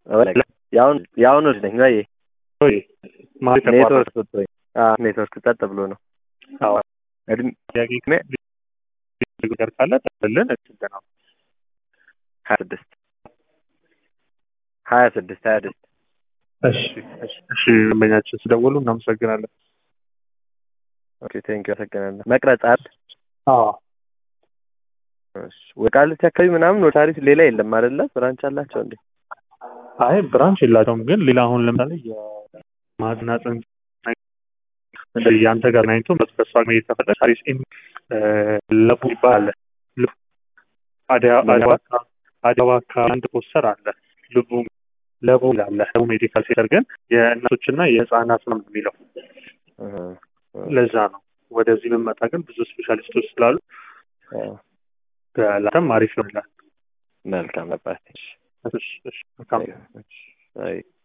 ያሁን ያሁን ልጅ ነኝ ወይ ወይ ማለት ኔትወርክ ሰጥቶኝ አዎ ኔትወርክ ጸጥ ብሎ ነው አዎ እድሜ ጥያቄ ነገር ካለ ጠልን እንትን ነው ሀያ ስድስት ሀያ ስድስት ሀያ ስድስት እሺ እሺ እሺ ደንበኛችን ስደውሉ እናመሰግናለን ኦኬ ቴንክ አመሰግናለሁ መቅረጽ አይደል አዎ እሺ ወደ ቃሊቲ አካባቢ ምናምን ወደ ታሪፍ ሌላ የለም አይደለ ብራንች አላቸው እንዴ አይ ብራንች የላቸውም ግን ሌላ አሁን ለምሳሌ የማህፀንና ጽንስ እንደዚህ የአንተ ጋር ናይቶ በሷ መሄድ ከፈለግ ታሪስ ኢን ለቡ ይባላል አዲስ አበባ አካባቢ አንድ ፖስተር አለ ልቡ ለቡ ይላል ለቡ ሜዲካል ሴንተር ግን የእናቶችና የህፃናት ነው የሚለው ለዛ ነው ወደዚህ ብንመጣ ግን ብዙ ስፔሻሊስቶች ስላሉ ለአንተም አሪፍ ነው ይላል መልካም ነበር እሺ እሺ መልካም አይ